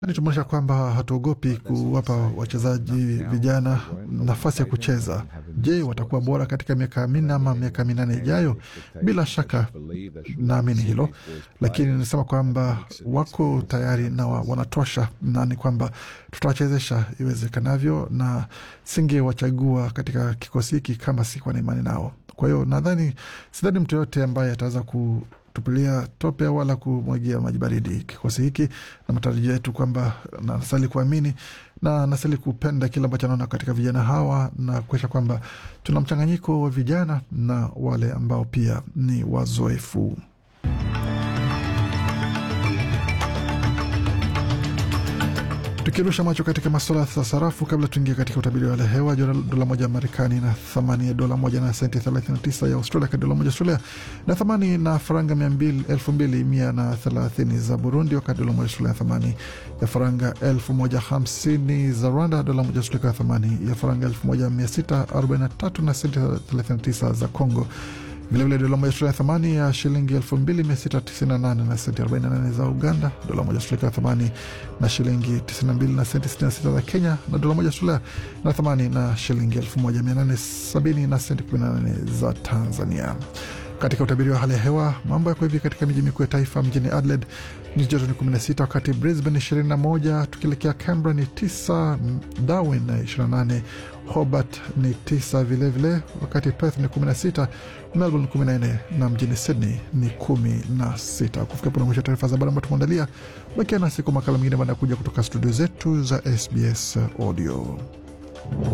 Ni tumeonyesha kwamba hatuogopi kuwapa wachezaji vijana nafasi ya kucheza. Je, watakuwa bora katika miaka minne ama miaka minane ijayo? Bila shaka naamini hilo, lakini nisema kwamba wako tayari na wa, wanatosha, na ni kwamba tutawachezesha iwezekanavyo, na singewachagua katika kikosi hiki kama sikuwa na imani nao. Kwa hiyo nadhani, sidhani mtu yoyote ambaye ataweza ku tupilia tope wala kumwagia maji baridi kikosi hiki, na matarajio yetu kwamba nasali kuamini na nasali kupenda kile ambacho anaona katika vijana hawa na kuesha kwamba tuna mchanganyiko wa vijana na wale ambao pia ni wazoefu. Tukirusha macho katika masuala ya sarafu kabla tuingia katika utabiri wa hali ya hewa, dola moja ya Marekani na thamani ya dola moja na senti 39 ya Australia, kati dola moja Australia na thamani na faranga 2130 za Burundi, wakati dola moja Australia na thamani ya faranga 1050 za Rwanda, dola moja Australia na thamani ya faranga 1643 na senti 39 za Congo. Vilevile dola moja Australia thamani ya shilingi 2698 na senti 48 za Uganda, dola moja Australia thamani na shilingi 92 na senti 66 za Kenya, na dola moja Australia na thamani na shilingi 1870 na senti 18 za Tanzania. Katika utabiri wa hali ya hewa, mambo yako hivi katika miji mikuu ya taifa. Mjini Adelaide nyuzi joto ni 16, wakati Brisbane 21, tukielekea Canberra ni 9, Darwin 28, Hobart ni 9 vilevile, wakati Perth ni 16, Melbourne 14 na mjini Sydney ni 16. Kufikia puna mwisho taarifa za habari ambayo tumeandalia. Bakia nasi kwa makala mengine baada ya kuja kutoka studio zetu za SBS Audio.